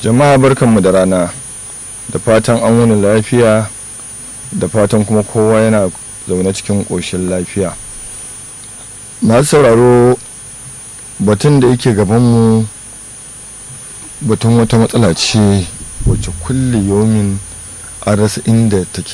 jama'a barkanmu da rana da fatan an wani lafiya da fatan kuma kowa yana zaune cikin ƙoshin lafiya masu sauraro batun da yake gabanmu batun wata matsala ce wacce kulle yomin an rasa inda take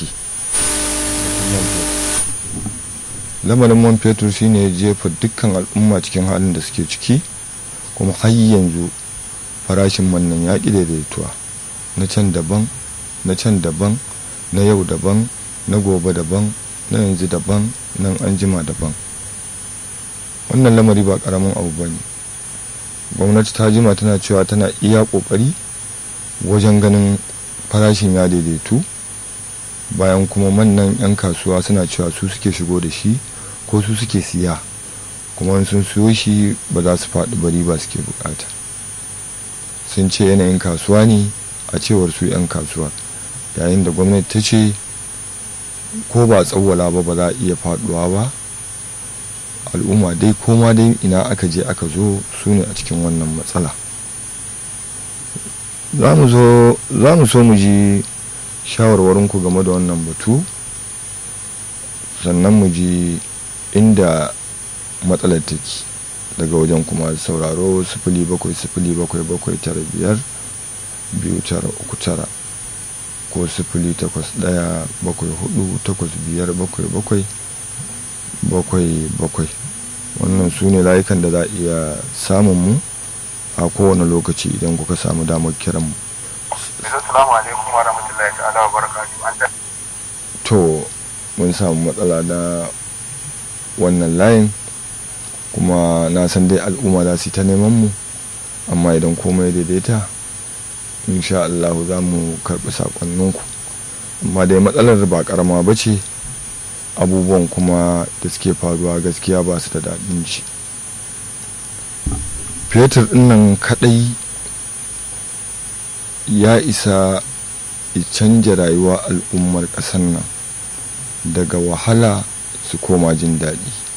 lamarin man fetur shine ya jefa dukkan al'umma cikin halin da suke ciki kuma har yanzu farashin man nan ya ƙi daidaituwa na can daban na can daban na yau daban na gobe daban na yanzu daban nan an jima daban wannan lamari ba ƙaramin abu ba ne gwamnati ta jima tana cewa tana iya ƙoƙari wajen ganin farashin ya daidaitu bayan kuma mannan 'yan kasuwa suna cewa su suke shigo da shi ko su suke siya kuma sun siyo shi ba za su faɗi bari ba suke bukata sun ce yanayin kasuwa ne a cewar su 'yan kasuwa yayin da gwamnati ta ce ko ba tsawwala ba ba za a iya faduwa ba al'umma dai koma dai ina aka je aka zo su ne a cikin wannan matsala za mu so mu ji shawarwarinku game da wannan batu sannan mu ji inda matsalar take daga wajen kuma sauraro sifili bakwai sifili bakwai bakwai tara biyar biyu tara uku tara ko sifili takwas ɗaya bakwai hudu takwas biyar bakwai bakwai bakwai bakwai wannan su ne layukan da za a iya samun mu a kowane lokaci idan kuka samu damar kiran mu Assalamu alaikum wa rahmatullahi ta'ala wa barakatuhu. To mun samu matsala na wannan layin kuma na san dai al'umma za su yi ta neman mu amma idan komai daidaita insha Allah za mu karɓi sakonninku amma dai matsalar ba karama ba ce abubuwan kuma da suke faruwa gaskiya ba su da daɗin ji fetur ɗinnan kaɗai ya isa ya canja rayuwa al'ummar ƙasar nan daga wahala su koma jin daɗi